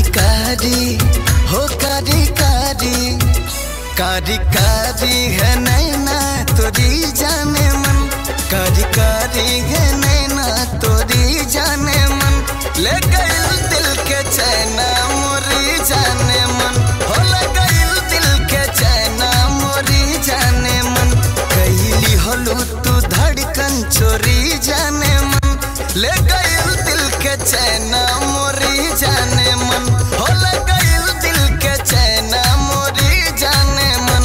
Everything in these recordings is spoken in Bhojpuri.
कारी हो कारी कारी कारी कारी है नैना तोरी जाने मन कारी कारी है नैना तोरी जाने मन ले गइल दिल के चैना मोरी जाने मन हो ले गइल दिल के चैना मोरी जाने मन कैली हलू तू धड़कन चोरी जाने मन ले गइल दिल के चैना मोरी जाने मन हो ले गइल दिल के चैना मोरी जाने मन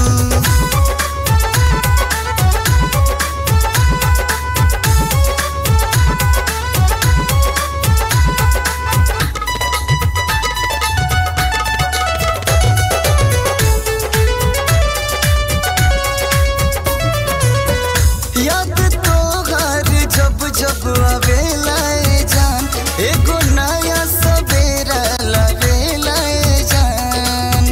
याद तो हर जब जब आवेला ए जान एगो नया सवेरा लावेला ए जान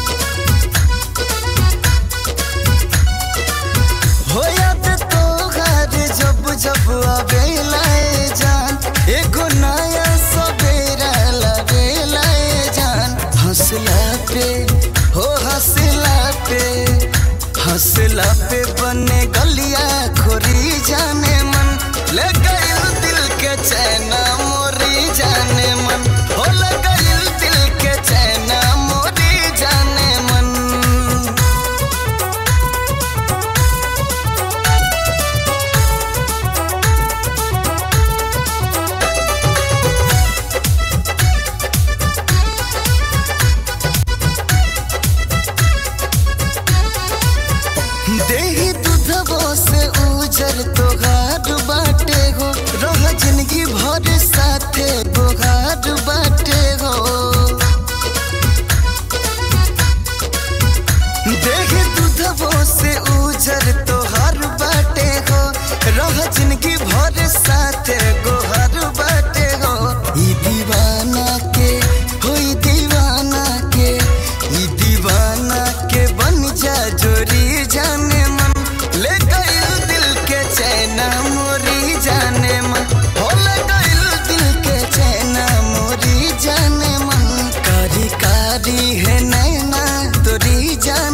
हो याद तो हर जब जब आवेला ए जान एगो नया सवेरा लावेला ए जान हंसला पे हो हंसला पे हंसला पे बने गलिया खोरी जाने मन ले गइल दिल के चैना मोरी जाने मन हो ले गइल दिल के चैना मोरी जाने मन देही दूधबो से उजर तोहार बाटे हो रह जिंदगी भर साथे बोहार बाटे हो देही दूधबो से उजर तोहार बाटे हो रह जिंदगी भर साथे गोहार बाटे हो ई दीवाना के हो ई दीवाना के ई दीवाना के बन जा जोरी जाने मन ले गइल दिल के चैना मोरी जाने मन हो ले गइल दिल के चैना मोरी जाने मन कारी कारी है नैना तोरी जाने